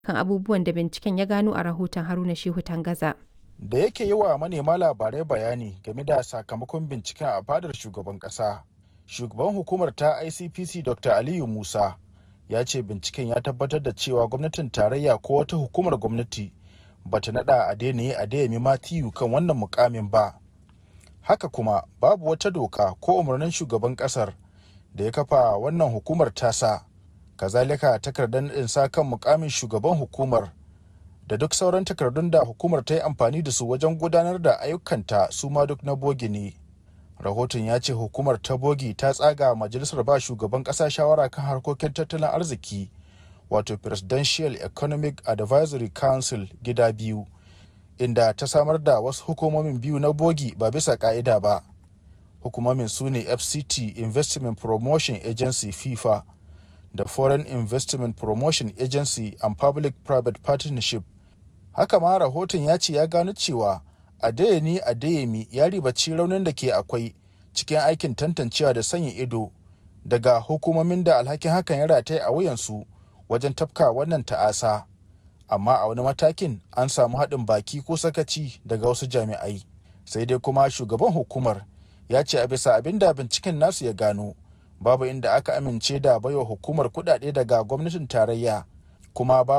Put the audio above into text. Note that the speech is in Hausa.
kan abubuwan da binciken ya gano a rahoton Haruna Shehu Tangaza. Da yake yi wa manema labarai bayani game da sakamakon binciken a fadar shugaban ƙasa, shugaban hukumar ta ICPC Dr. Aliyu Musa ya ce binciken ya tabbatar da cewa gwamnatin tarayya ko wata hukumar gwamnati bata nada Adeniyi Adeyemi Matthew kan wannan mukamin ba. Haka kuma babu wata doka ko umarnin shugaban kasar da ya kafa wannan hukumar tasa. Kazalika takardar naɗin sa kan mukamin shugaban hukumar da duk sauran takardun da hukumar ta yi amfani da su wajen gudanar da ayyukanta su ma duk na bogi ne. Rahoton ya ce hukumar ta bogi ta tsaga majalisar ba shugaban ƙasa shawara kan harkokin tattalin arziki wato Presidential Economic Advisory Council gida biyu. inda ta samar da wasu hukumomin biyu na bogi ba bisa ka'ida ba hukumomin su ne fct investment promotion agency fifa da foreign investment promotion agency and public private partnership haka ma rahoton ya ce ya gano cewa adeyemi adeyemi ya ribaci raunin da ke akwai cikin aikin tantancewa da sanya ido daga hukumomin da alhakin hakan ya rataye a wuyansu wajen tafka wannan ta'asa. amma a wani matakin an samu haɗin baki ko sakaci daga wasu jami'ai sai dai kuma shugaban hukumar ya ce a bisa abin da binciken nasu ya gano babu inda aka amince da baiwa hukumar kuɗaɗe daga gwamnatin tarayya kuma babu